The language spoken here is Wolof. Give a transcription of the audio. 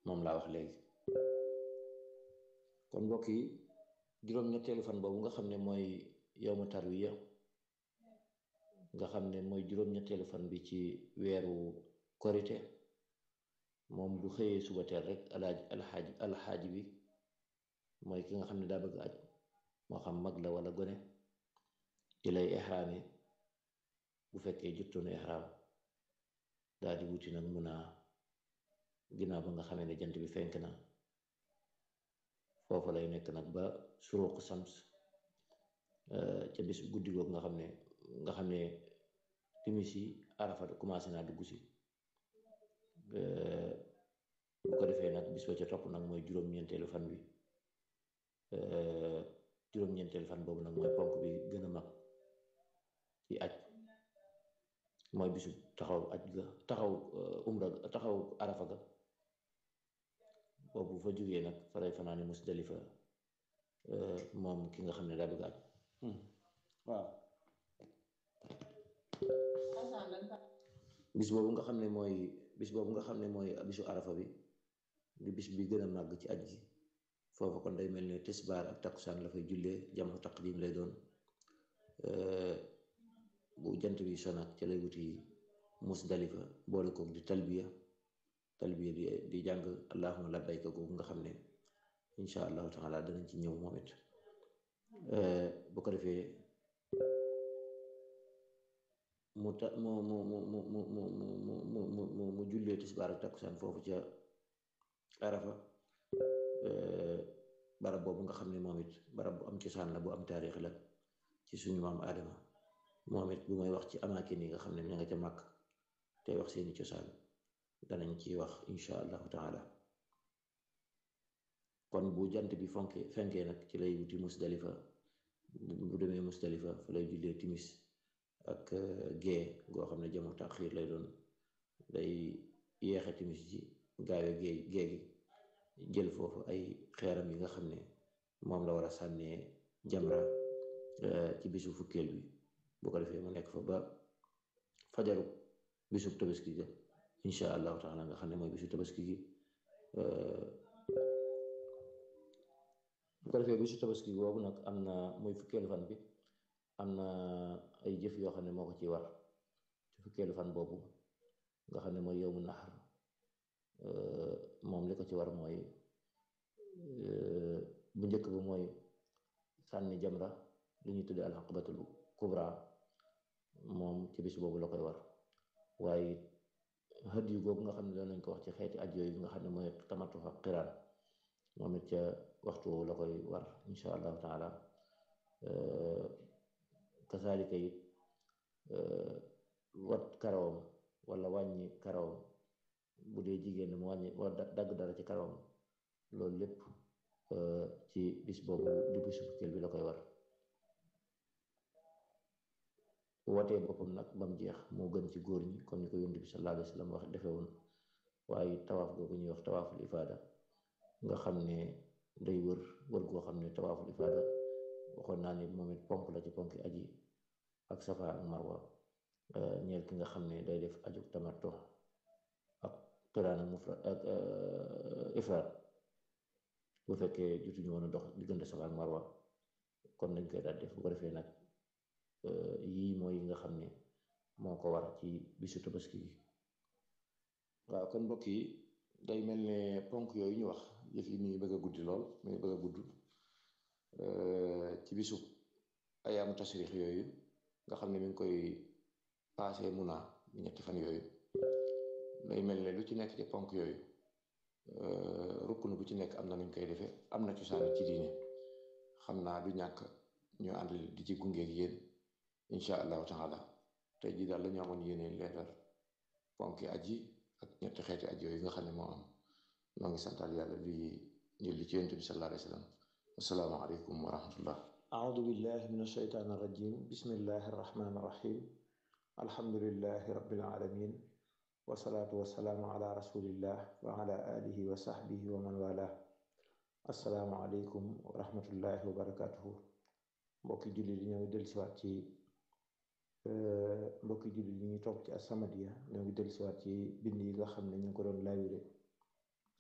moom laa wax léegi kon mbokk yi juróom-ñetteelu fan boobu nga xam ne mooy yowmu tarwiya nga xam ne mooy juróom-ñetteelu fan bi ci weeru korite moom bu xëyee suba teel rek alaaj alxaaj alxaaj bi mooy ki nga xam ne daa bëgg aj moo xam mag la wala gone ci lay ixraame bu fekkee juttoonu ixraam daal di wuti nag mun a ginnaaw ba nga xamee ne jant bi fenk na foofu lay nekk nag ba suruq sams ca bis guddi googu nga xam ne nga xam ne timis yi arafa commencé naa dugg si bu ko defee nag bis ba ca topp nag mooy juróom-ñeenteelu fan bi juróom-ñeenteelu fan boobu nag mooy ponk bi gën a mag ci aj mooy bisu taxaw aj ga taxaw umra taxaw arafa ga boobu fa jógee nag fa lay fanaani musdalifa moom ki nga xam ne daa bëgg aj waaw bis boobu nga xam ne mooy bis boobu nga xam ne mooy bisu arafa bi di bis bi gën a màgg ci aj gi foofu kon day mel ne tisbaar ak takkusaan la fay jullee jamu taqdim lay doon bu jant bi sonak ca lay wuti musdalifa boole koog di talbiya talbiya di di jàng allahuma labbayka googu nga xam ne insha allahu taala danañ ci ñëw moom it bu ko defee mu ta mu mu mu mu mu mu mu mu mu mu mu jullee tisbaar ak takkusaan foofu ca arafa barab boobu nga xam ne moom it barab bu am cosaan la bu am taarix la ci suñu maam aadama moom it bu may wax ci amaakin yi nga xam ne ña nga ca màkk tey wax seeni cosaan danañ ci wax insha allahu taala kon bu jant bi fonke fenkee nag ci lay wuti musdalifa bu demee musdalifa fa lay jullee timis ak gée goo xam ne jamu taxiir lay doon day yeexe timis ji gaawe gée gée gi jël foofu ay xeeram yi nga xam ne moom la war a sànnee jamra ci bisu fukkeel bi bu ko defee mu nekk fa ba fajaru bisu tabaski ga insha allahu taala nga xam ne mooy bisu tabaski gi bu ko defee bisu tabaski gi boobu nag am na muy fukkeelu fan bi am na ay jëf yoo xam ne moo ko ci war ci fukkeelu fan boobu nga xam ne mooy yowmu naxar moom li ko ci war mooy bu njëkk bi mooy sànni jamra li ñuy tuddee alxaqabatul kubra moom ci bis boobu la koy war waaye xët yu googu nga xam ne doon nañ ko wax ci xeeti aj yooyu nga xam ne mooy tamatu ak xiraan moom it ca waxtu woowu la koy war insha allahu taala kasaalika it wat karawam wala wàññi karawam bu dee jigéen mu wàññi wala dagg dara ci karawam loolu lépp ci bis boobu di bisu fukkeel bi la koy war watee boppam nag ba mu jeex moo gën ci góor ñi comme ni ko yonent bi sallallahu alayhi wa sallam wax defe woon waaye tawaaf googu ñuy wax tawaaful ifaada nga xam ne day wër wër goo xam ne tawaaful ifaada waxoon naa ni moom it ponk la ci ponki aji ak safa ak marwa ñeel ki nga xam ne day def aju tamattu ak qiraan ak mufrad ak ifraad bu fekkee jotuñu woon a dox diggante safa ak marwa kon nañ koy daal def bu ko defee nag yii mooy yi nga xam ne moo ko war ci bisu tabaski gi waaw kon mbokk yi day mel ne ponk yooyu ñu wax yëf yi mi ngi bëgg a guddi lool mi ngi bëgg a gudd ci bisu ayaamu tasrix yooyu nga xam ne mi ngi koy paase muna ñetti fan yooyu day mel ne lu ci nekk ci ponk yooyu rukkunu bu ci nekk am na nuñ koy defee am na cosaan ci diine xam naa du ñàkk ñu ànd di ci gungeeg yéen incha allahu taala tey jii daal la ñu amoon yéene leeral ponki aji ak ñetti xeeti aj yooyu nga xam ne moo am noo ngi santal yàlla di julli ci yonent bi sallallahu alayhi wa sallam assalaamu aleykum wa rahmatullah أعوذ بالله من الشيطان الرجيم بسم الله الرحمن الرحيم الحمد لله رب العالمين والصلاة والسلام على رسول الله وعلى آله وصحبه ومن والاه السلام عليكم ورحمة الله وبركاته mbokki julli di ñoo ngi dellusiwaat ci mbokki julli di ñuy topp ci As-Samadiyya ñoo ngi dellusiwaat ci bind yi nga xam ne ñu ngi ko doon laawire